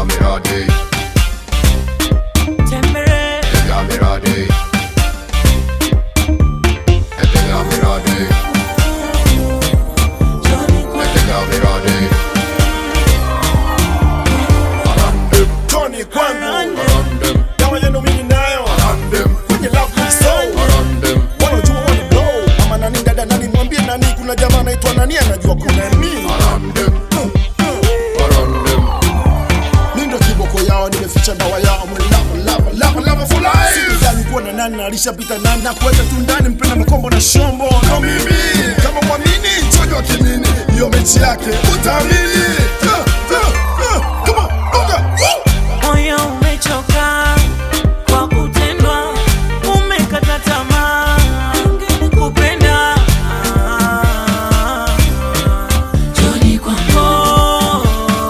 miradi, Tembere, piga miradi, piga miradi, Johnny kwa piga miradi. Arandem, Tony kwangu arandem, dawa yenu mimi nayo arandem, kwenye love me so arandem, wanajua wani blow ama nani dada nani mwambie nani kuna jamaa anaitwa nani anajua kuna nini arandem, arandem. mi ndo kiboko yao nimeficha dawa yao mlava lava lava lava for life sikujali kuwa na nani na alishapita nani na kuweka tu ndani mpenda makombo na shombo ndo mimi kama mwamini chojo kimini hiyo mechi yake utaamini Ah, ah, ah, come on, bonga, woo! moyo umechoka kwa kutendwa, umekata tamaa kupenda. Johnny kwangu,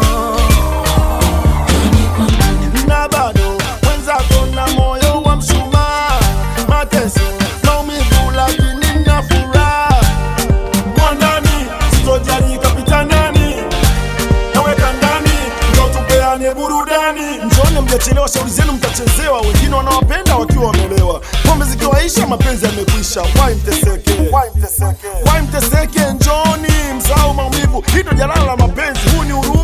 Johnny kwangu, na bado mwenzako na moyo wa mshumaa, mateso maumivu, lakini na furaha mwandani, sitojali kapita nani, naweka ndani ndo tupeane burudani. Njone mjachelewa, shauri zenu mtachezewa, wengine wanawapenda wakiwa wamelewa, pombe zikiwaisha, mapenzi yamekwisha. Wai mteseke, wai mteseke, wai mteseke, njoni msahau maumivu, hii ndo jalala la mapenzi, huu ni huru